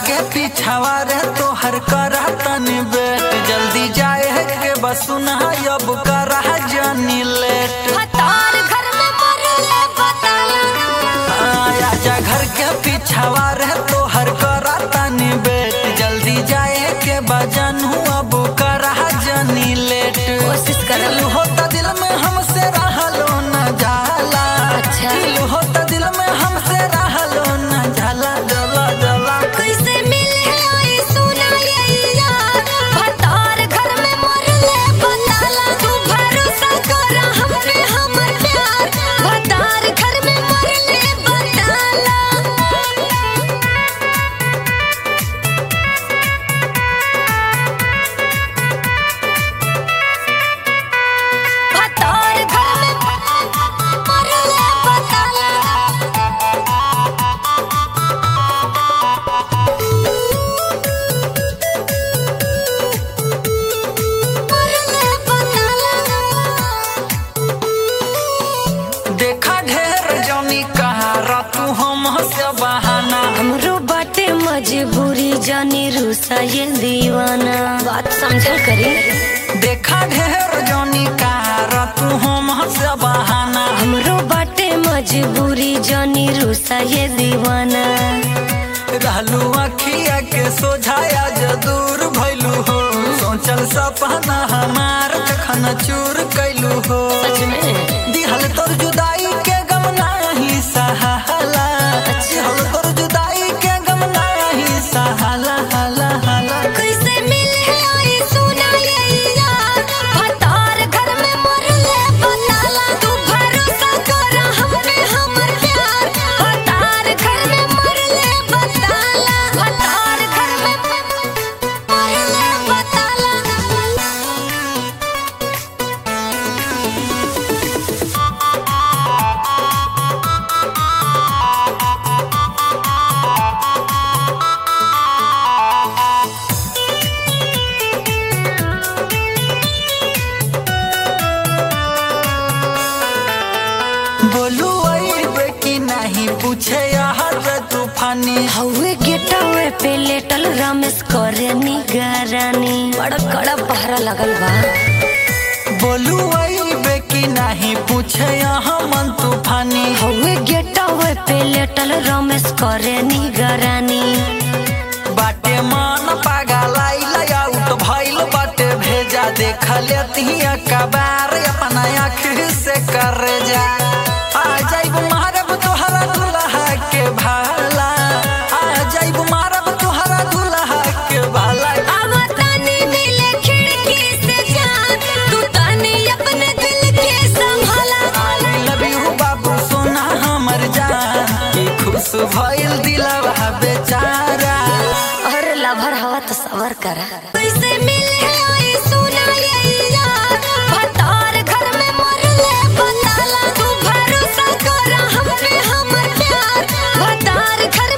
के पीछावा रे तोहर करा तनी बेट जल्दी जाए के बसुना अब करा जानी लेट हतार घर में मरले बताला आया जा घर के पीछावा रे तोहर करा तनी बेट जल्दी जाए के बजन अब करा जानी लेट कोशिश करब। दिल होता दिल में हमसे रहलो न जाला अच्छा। दिल होता दिल में हमसे रहलो न जाला जला जला कैसे मिले आई सुना ये यार हतार घर में मरले बताला तू भरोसा कर हम पे हमर प्यार हतार घर में मरले बताला हतार घर में मरले बताला मरले बताला देखा ढेर जनी कहारा तू हम से बहाना हमरो बाटे मजबूरी जानी रूसा ये दीवाना बात समझल करी देखा ढेर जनी कहारा तू हम से बहाना हमरो बाटे मजबूरी जानी रूसा ये दीवाना रहलू अखिया के सोझाया जो दूर भैलू हो सोचल सपना हमार तखन चूर कैलू हो सच में दिहल तोर जुदाई के गम नाही सहाला दिहल तोर जुदाई के गम नाही सहाला हाला हाला कैसे मिले आई सुना ये यार हतार घर में मरले बताला तू भरोसा कर हम पे हमर प्यार हतार घर में मरले बताला हतार घर में मरले बताला बोलू अइबे कि नहीं पूछे यार रे तूफानी हवे गेटवे पे लेटल रमेश करे निगरानी बड़ा कड़ा पहरा लगल बा बोलू अइबे कि नहीं पूछे यहाँ मन तूफानी हवे गेटवे पे लेटल रमेश करे निगरानी बाटे मन पागलाई आउट भइल बाटे भेजा देख लेती कबार अपना आँख से कर जा आ जाइब मारब तोहरा दुल्हा के भाला आ जाइब मारब तोहरा दुल्हा के भाला अब तानी मिले खिड़की से जान तू तानी अपने दिल के संभाला आई लव यू बाबू सोना हमर जान की खुश भइल दिलवा बेचारा और लभर हवा तो सबर करा कैसे मिले आई सुना ये यार हतार घर में मरले बताला तू भरोसा कर हम पे हमर प्यार हतार घर